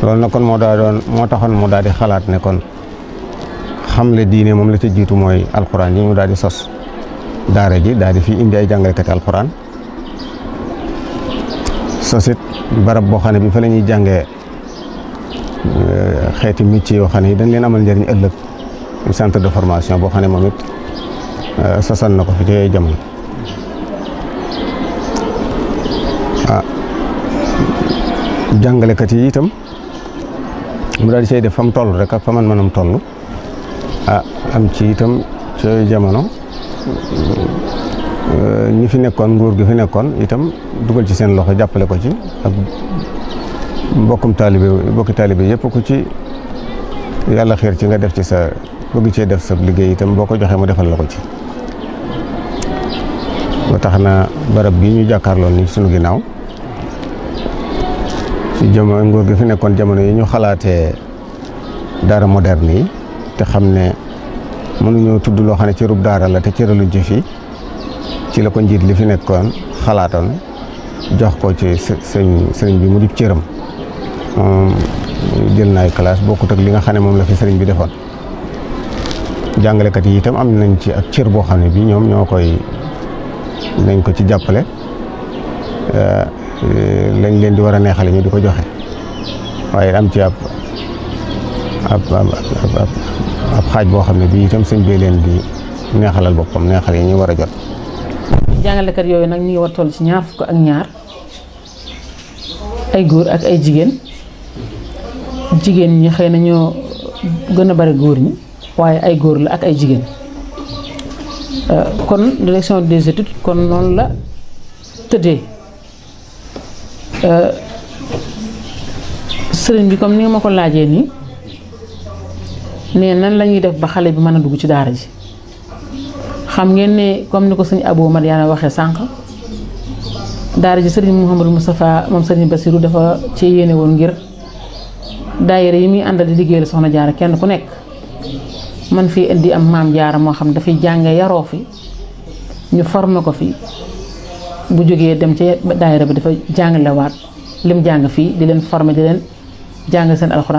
loolu nag kon moo daa doon moo taxoon mu daal di xalaat ne kon xamle diine moom la ca jiitu mooy alxuraan yi mu daal di sos daara ji daal di fi indi ay jàngalekati alxuraan sosit barab boo xam ne bi fa la ñuy jàngee xeeti métier yoo xam ne yi dañ leen amal njëriñ ëllëg centre de formation boo xam ne moom it sosal na ko fi ci jamono ah jàngalekat yi itam mu daal di say def fa mu toll rek ak fa man manam toll ah am ci itam ci jamono ñi fi nekkoon nguur gi fi nekkoon itam dugal ci seen loxo jàppale ko ci ak mbokkum taalibe mbokki taalibe yëpp ku ci yàlla xiir ci nga def ci sa bëgg cee def sa liggéey itam boo ko joxee mu defal la ko ci ba tax na barab bi ñu jàkkaarloon ni sunu ginnaaw ci jamono nguur gi fi nekkoon jamono yi ñu xalaatee daara moderne yi te xam ne mënuñoo tudd loo xam ne cërub daara la te cëraluñ ci fii ci la ko njiit li fi nekkoon xalaatoon jox ko ci sëñ sëriñ bi mu di cëram moom jël naay classe bokkut ak li nga xam ne moom la fi sëriñ bi defoon jàngalekat yi itam am nañ ci ak cër boo xam ne bii ñoom ñoo koy nañ ko ci jàppale lañ leen di war a neexale ñu di ko joxe waaye am ci ab ab ab xaaj boo xam ne bii itam sëñ bee leen di neexalal boppam neexal yi ñu war a jot. jàngalekat yooyu nag ñu ngi war toll ci ñaar fukk ak ñaar ay góor ak ay jigéen jigéen ñi xëy na ñoo gën a bari góor ñi waaye ay góor la ak ay jigéen kon direction des études kon noonu la tëddee sëriñ bi comme ni nga ma ko laajee nii ne nan la ñuy def ba xale bi mën a dugg ci daara ji xam ngeen ne comme ni ko sëñ Abou Madiana waxee sànq daara ji sëriñ Mouhamadou Moustapha moom sëriñ Bassirou dafa ci yéene woon ngir daayira yi muy àndal di liggéeyal soxna jaara kenn ku nekk man fii indi am maam jaara moo xam dafay jànge yaroo fi ñu formé ko fi bu jógee dem ci daayira bi dafa jàngalewaat lim jàng fii di leen formé di leen jàng seen alxuraan